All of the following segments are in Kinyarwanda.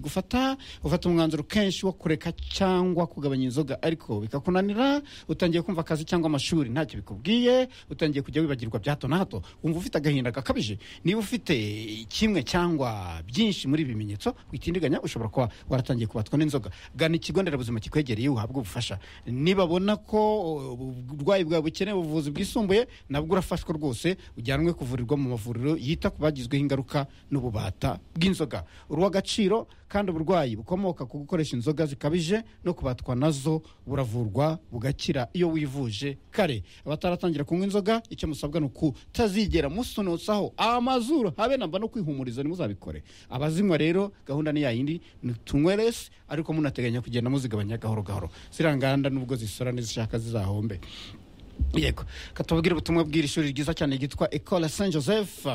gufata ufata umwanzuro kenshi wo kureka cyangwa kugabanya inzoga ariko bikakunanira utangiye kumva akazi cyangwa amashuri ntacyo bikubwiye utangiye kujya wibagirwa bya hato na hato wumva ufite agahinda gakabije niba ufite kimwe cyangwa byinshi muri ibi bimenyetso witindiganya ushobora kuba waratangiye kubatwa n'inzoga gana ikigo nderabuzima kikwegereye uhabwe ubufasha nibabona ko uburwayi bwawe bukeneye ubuvuzi bwisumbuye nabwo urafashwa rwose ujyanwe kuvurirwa mu mavuriro yita ku bagizweho ingaruka n'ububata bw'inzoga urw'agaciro kandi uburwayi bukomoka ku gukoresha inzoga zikabije no kubatwa nazo buravurwa bugakira iyo wivuje kare abataratangira kunywa inzoga icyo musabwa ni ukutazigera musunutsaho amazuru habe namba no kwihumuriza ntimuzabikore abazinywa rero gahunda ni yayindi ni tunyweresi ariko munateganya kugenda muzigabanya gahoro gahoro ziranganda nubwo zisora n'izishaka zizahombe yego katubwira ubutumwa bw'iri shuri ryiza cyane ryitwa ecole saint joseph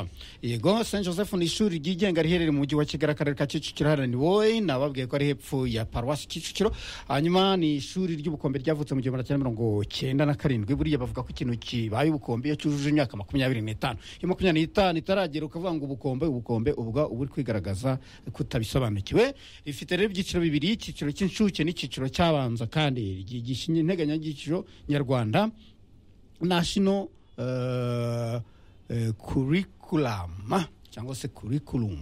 yego saint joseph ni ishuri ryigenga riherereye mu mujyi wa kigali akarere ka kicukiro harani wowe nababwiye ko ari hepfo ya paruwasi kicukiro hanyuma ni ishuri ry'ubukombe ryavutse mu gihumbi cyenda mirongo cyenda na karindwi buriya bavuga ko ikintu kibaye ubukombe iyo cyujuje imyaka makumyabiri n'itanu iyo makumyabiri n'itanu itaragera ukavuga ngo ubukombe ubukombe ubwo uba uri kwigaragaza ko utabisobanukiwe rifite rero ibyiciro bibiri icyiciro cy'inshuke n'icyiciro cyabanza kandi ryigisha integanyanyigisho nyarwanda national uh, uh, curriculum cyangwa se curriculum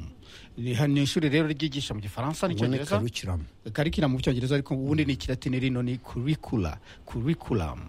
ni ishuri rero ryigisha mu gifaransa n'icyongereza karikiramu mu cyongereza ariko ubundi ni ikilatini rino ni curricula curriculum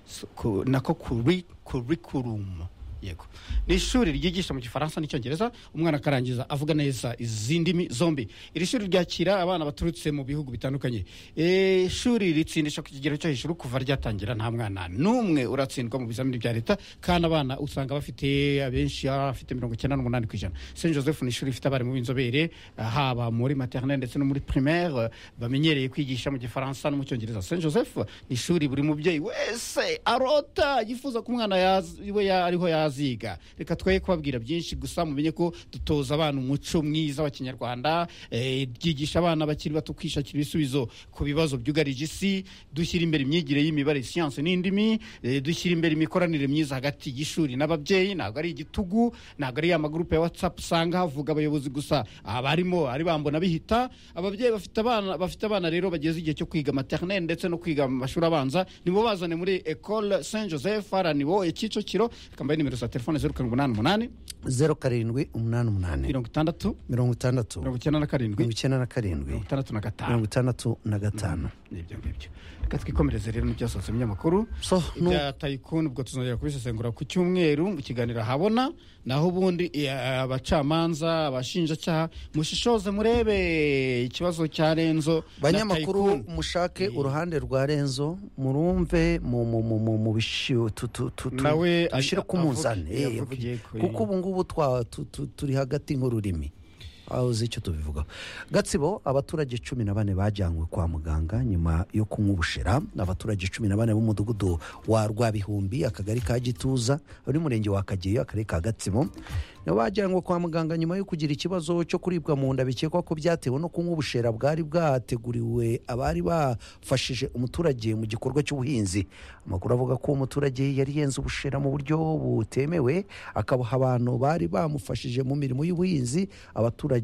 So, ku- nako curri- curriculum yego ni ishuri ryigisha mu gifaransa n'icyongereza umwana akarangiza avuga neza izi ndimi zombi iri shuri ryakira abana baturutse mu bihugu bitandukanye Eh, ishuri ritsindisha ku kigero cyo hejuru kuva ryatangira nta mwana n'umwe uratsindwa mu bizamini bya leta kandi abana usanga bafite abenshi baba bafite mirongo icyenda n'umunani ku ijana st joseph ni ishuri rifite abarimu b'inzobere eh, haba muri maternelle ndetse no muri primaire bamenyereye kwigisha mu gifaransa no mu cyongereza st joseph ni ishuri buri mubyeyi wese arota yifuza ko umwana yaz- we ya- ariho yaziga reka twe kubabwira byinshi gusa mumenye ko dutoza abana umuco mwiza wa kinyarwanda eh, ryigisha abana bakiri bato kwishakira ibisubizo ku bibazo byugarije isi dushyira imbere imyigire y'imibare siyansi n'indimi eh, dushyira imbere imikoranire myiza hagati y'ishuri n'ababyeyi ntabwo ari igitugu ntabwo ari ya magurupe ya watsapu usanga havuga abayobozi gusa abarimo ari bambona bihita ababyeyi bafite abana bafite abana rero bageze igihe cyo kwiga maternelle ndetse no kwiga mu mashuri abanza nibo bazane muri ecole saint joseph aranibo kicukiro kambaye nimero za telefone zeru karindwi umunani umunani zeru karindwi umunani umunani mirongo itandatu mirongo itandatu mirongo icyenda na mirongo karindwi icyenda na karindwi mirongo itandatu na gatanu mirongo itandatu na gatanu nibyo ngibyo reka twikomereze rero n'ibyasohotse mu binyamakuru so nu- ibya tayikuni ubwo tuzongera kubisesengura ku cyumweru mu kiganiro habona naho ubundi eh, abacamanza abashinjacyaha mushishoze murebe ikibazo cya renzo na banyamakuru Tycoon. mushake Yeah. uruhande rwa renzo murumve mu- mu- mu- mu- mu bishi- tu- tu- tu- tu- Nawe tubishyire a- ku munzani avugiye- Eh, yavugiye ko, kuko eh. ubu ngubu twa- tu- tu- turi hagati nk'ururimi aho uzi icyo tubivugaho gatsibo abaturage cumi na bane bajyanywe kwa muganga nyuma yo kunywa ubushera abaturage cumi na bane b'umudugudu wa rwabihumbi akagari ka gituza uri murenge wa kageyo akarere ka gatsibo nibo bajyanywe kwa muganga nyuma yo kugira ikibazo cyo kuribwa mu nda bikekwa ko byatewe no kunywa ubushera bwari bwateguriwe abari bafashije umuturage mu gikorwa cy'ubuhinzi amakuru avuga ko uwo muturage yari yenze ubushera mu buryo butemewe akabuha abantu bari bamufashije mu mirimo y'ubuhinzi abaturage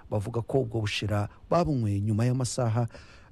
bavuga ko ubwo bushera babunywe nyuma y'amasaha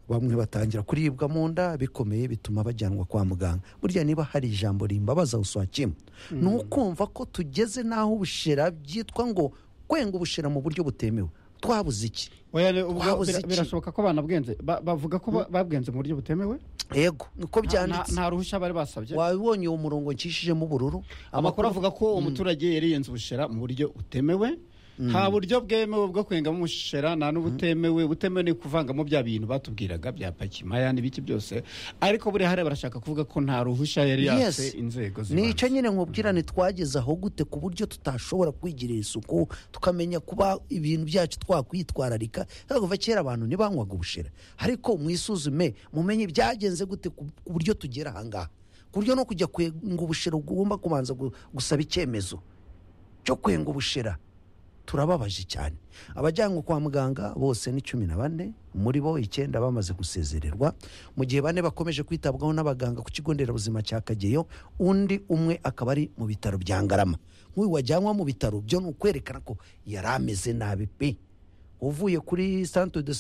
bamwe batangira kuribwa mu nda bikomeye bituma bajyanwa kwa muganga burya niba hari ijambo rimbabaza uswa kimwe ni ukumva ko tugeze n'aho ubushera byitwa ngo kwenga ubushera mu buryo butemewe twabuze iki Oya, ne- ubwo Twabuze bira- iki? birashoboka ko banabwenze Ba- bavuga ko ba- babwenze mu buryo butemewe yego niko Nta- nta byanditse nta ruhushya bari basabye wabibonye uwo murongo ncishijemo ubururu amakuru avuga ko uwo muturage yariyenze ubushera mu buryo butemewe nta buryo bwemewe bwo kwengamo ubushera nta n'ubutemewe butemewe ni kuvangamo bya bintu batubwiraga bya pakimaya n'ibiki byose ariko buriya hariya barashaka kuvuga ko nta ruhushya yari yatse Yes. inzego nicyo zibanze nyine nkubwirane twageze aho gute ku buryo tutashobora kwigirira isuku tukamenya kuba ibintu byacu twakwitwararika kuva kera abantu ntibanywaga ubushera ariko mwisuzume mumenye byagenze gute ku ku buryo tugera ahangaha ku buryo no kujya kwenga ubushera ugomba kubanza gu- gusaba icyemezo cyo kwenga ubushera turababaje cyane abajyanwe kwa muganga bose ni cumi na bane muri bo icyenda bamaze gusezererwa mu gihe bane bakomeje kwitabwaho n'abaganga ku kigo nderabuzima cya kageyo undi umwe akaba ari mu bitaro bya ngarama nk'uyu wajyanwa mu bitaro byo ni ukwerekana ko yari ameze nabi pe uvuye kuri centre de